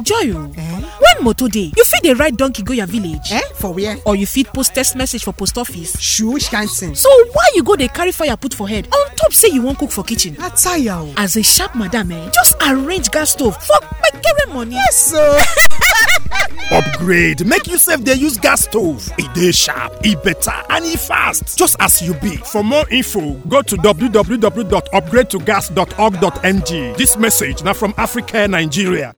enjoy o when motor dey you fit dey ride donkey go your village Eh? For where? or you fit post text message for post office Shoo, which kind thing? so why you go dey carry fire put for head on top say you wan cook for kitchen Na tire o. as a sharp madam eh just arrange gas stove for kpekere money. So, upgrade make you sef dey use gas stove e dey sharp e better and e fast just as you be for more info go to www.upgradetogas.org.ng dis message na from africa nigeria